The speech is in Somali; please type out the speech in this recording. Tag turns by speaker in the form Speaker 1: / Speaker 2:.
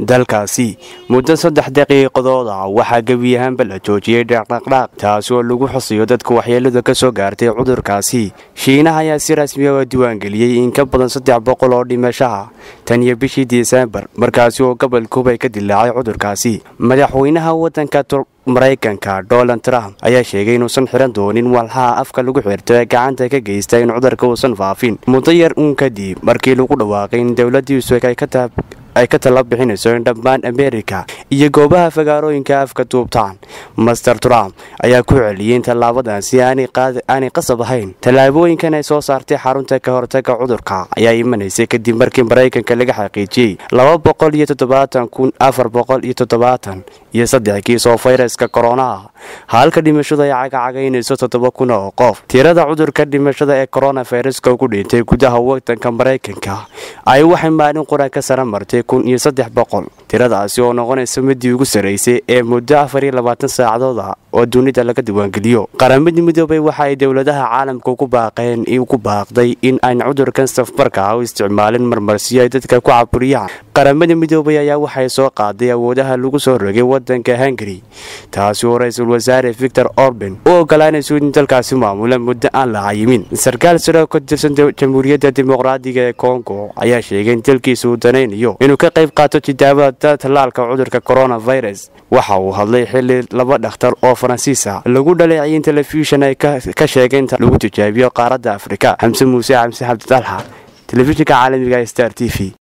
Speaker 1: dalkaasi muddo saddex daqiiqadood ah waxaa gebi ahaanba la joojiyey dhaqdhaqdhaaq taasi oo lagu xusiyo dadka waxyeelada ka soo gaartay cudurkaasi shiinaha ayaa si rasmi ah diiwaangeliyey in ka badan saddex boqol oo dhimashaha tan iyo bishii disembar markaasi oo gobolkuubay ka dilaacay cudurkaasi madaxweynaha wadanka maraykanka donald trump ayaa sheegay inuusan xiran doonin walxaha afka lagu xirto ee gacanta ka geysta in cudurka uusan faafin muddo yar uun kadib markii lagu dhawaaqay in dowladiisu ay ka tala bixinayso in dhammaan ameerika iyo goobaha fagaarooyinka afka duubtaan master trump ayaa ku celiyey in tallaabadaasi aanay qasab ahayn tallaabooyinkan ay soo saartay xarunta ka hortaga cudurka ayaa imanaysay kadib markii maraykanka laga xaqiijiyey laba boqol iyo toddobaatan kun afar boqol iyo toddobaatan iyo saddex kiis oo fayraska koronaha halka dhimashadu ay cagacagaynayso toddoba kun oo qof tirada cudurka dhimashada ee koronaviruska ugu dhintay gudaha wadanka maraykanka ay waxay maalin qura ka sara martay kun iyo saddex boqol tiradaasi oo noqonaysa midii ugu sarraysay ee muddo afar iyo labaatan saacadood ah oo dunida laga diiwaangeliyo qaramadii midoobay waxa ay dowladaha caalamka ugu baaqeen ugu baaqday in aan cudurkan safmarka ah u isticmaalin marmarsiyo ay dadka ku caburiyaan qaramada midoobay ayaa waxay soo qaaday awoodaha lagu soo rogay wadanka hungari taasi oo ra-iisul wasaare victor orban u ogolaanayso in dalkaasi maamula muddo aan la cayimin sarkaal saro ka tirsan jamhuuriyadda dimuqraadiga ee kongo ayaa sheegay in dalkiisa uu danaynayo inuu ka qayb qaato tijaabada tallaalka cudurka coronavirus waxa uu hadlay xili laba dhakhtar oo faransiisa lagu dhaleeciyay in telefishan ay ka sheegeen lagu tijaabiyo qaaradda afrika xamse muuse xamse xabdidalxa telefishinka caalamiga star t v